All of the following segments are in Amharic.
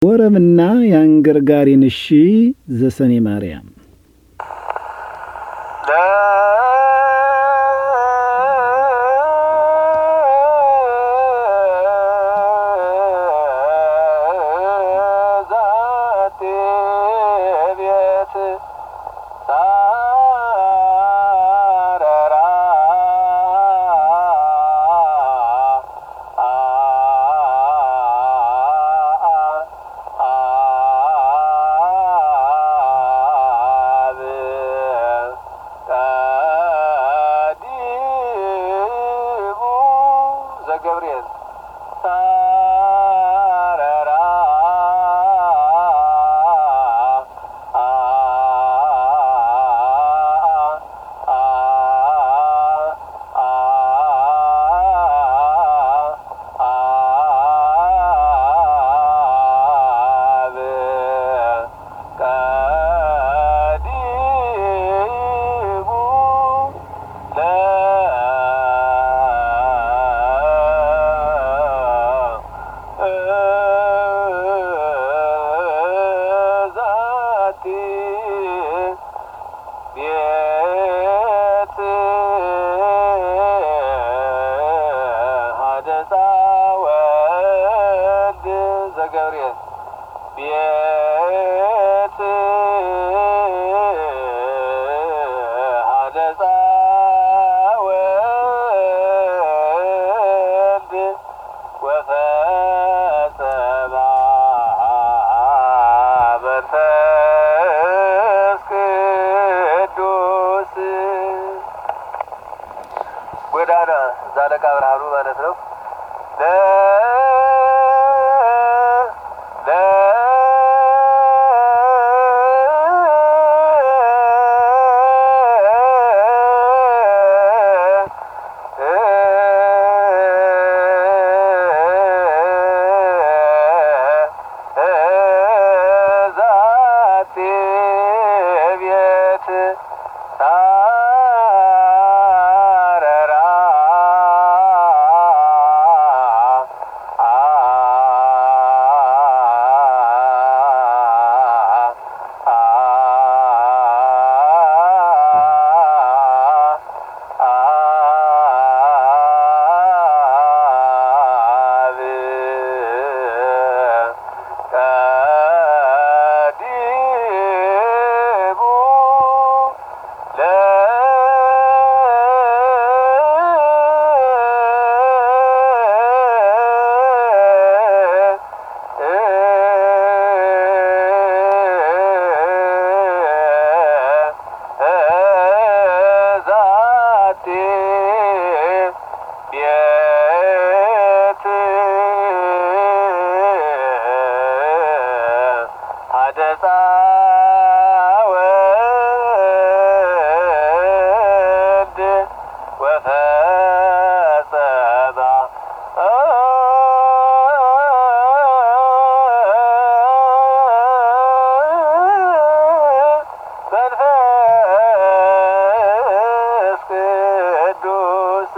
ወረብና የአንገርጋሪን እሺ ዘሰኔ ማርያም ገብርኤል ቤት ሀደፃ ወልድ ዘገብርኤል ቤት ሀደፃ ወልድ ወፈጸማ መንፈስ ቅዱስ ጎዳና ዛለቃ ብርሃኑ ማለት ነው። ለ ለ ዛቴ ቤት ታረራ ቀዲሙ ዛቴ ቤት ሀደፃ ወልድ ወፈጸማ መንፈስ ቅዱስ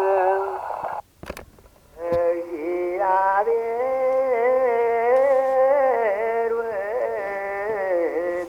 እግዚአብሔር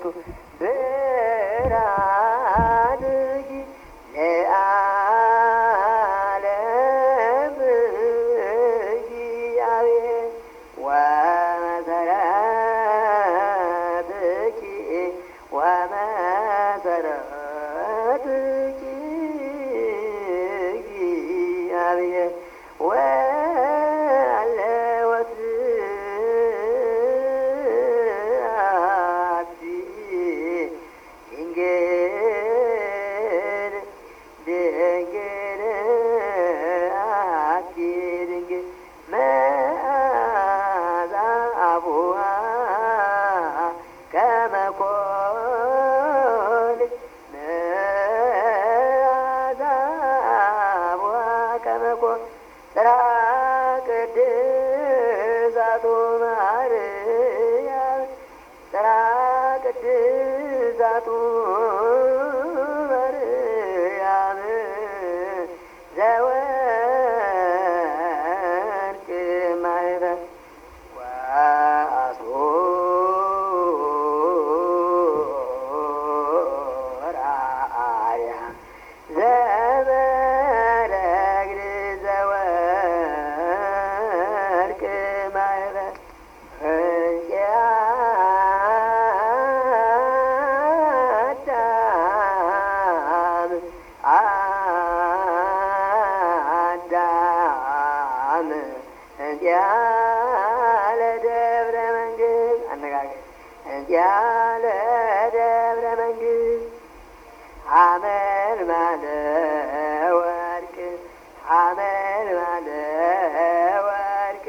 ያለ ደብረ መንግስት ሐመር ማለ ወርቅ ሐመር ማለ ወርቅ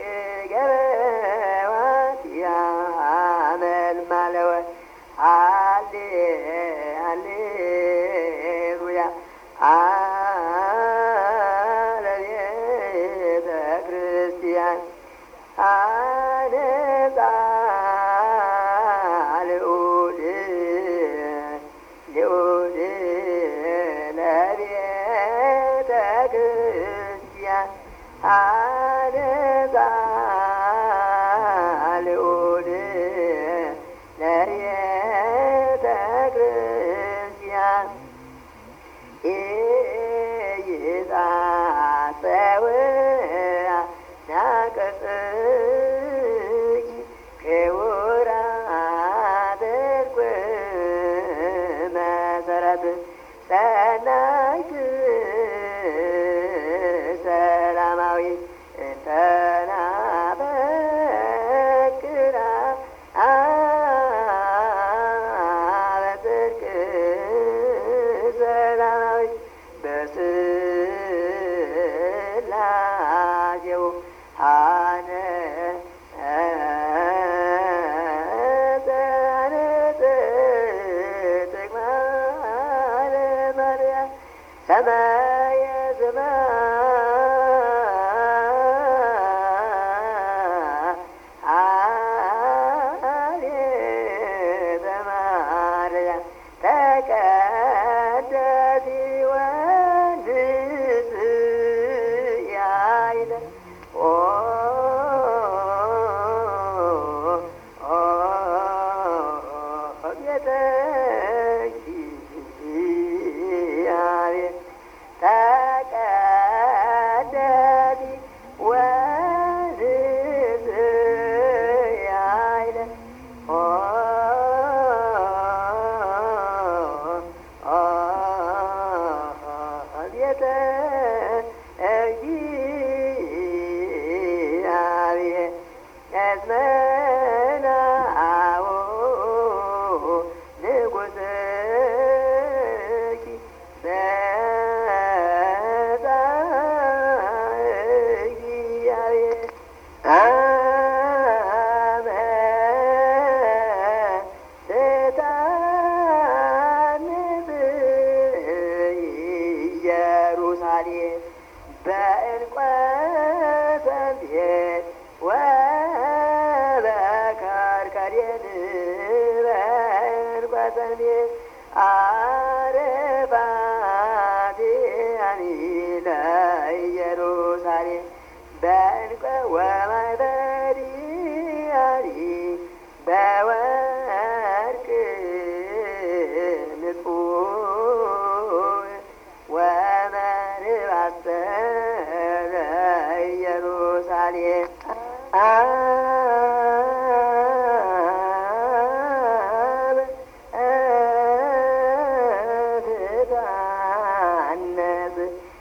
ገበዋት ያመል ማለ ወርቅ አሌ አሌሉያ አለቤተ ክርስቲያን አነጻ ልዑል ልዑል ለቤተ ክርስቲያን አነጻ ልዑል ለቤተ ክርስቲያን ኢይጻጸው ናቀጽኪ ክቡራት ዕርቁ መሰረት ሰናይት ሰላማዊ እንተናፈቅራ በጽድቅ ሰላማዊ በስላሴው አነ ሰማየ ሰማየ ተቀደሲ ወንስ ያይለ ኦ ቤተ እግዚአብሔር ተቀደሲ ወንስ ያይለ ኦ ቤተ እግዚአብሔር እስመናሁ ንጉሥኪ በዛ እግዚአብሔር አመ ትታንብ ኢየሩሳሌም በዕንቈ ሰንፔር ወበከርከሬን በዕንቈ ሰንፔር አረፋቲያኒ ለኢየሩሳሌም በዕንቈ ወማይበሪያኒ በወርቅ ንጹሕ ወመንባሰረ ኢየሩሳሌም አብ ትታነጽ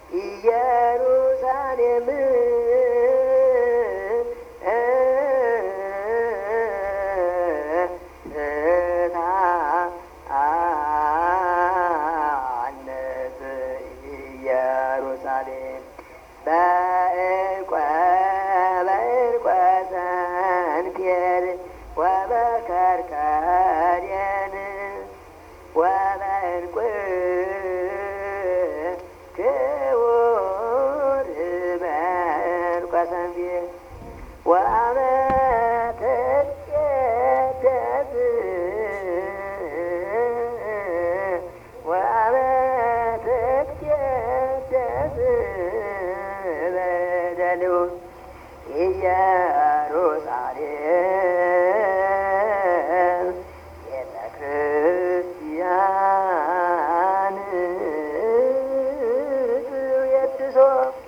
ኢየሩሳሌም ትታነጽ ኢየሩሳሌም በዕንቈ በዕንቈ ሰንፔር ወበከርከሬን ወበዕንቁ ክቡር በዕንቈ ሰንፔር ወአመ ትቄደስ ወአመ ትቄደስ በደሉ ኢየሩሳሌም ቤተ ክርስቲያን የድሶ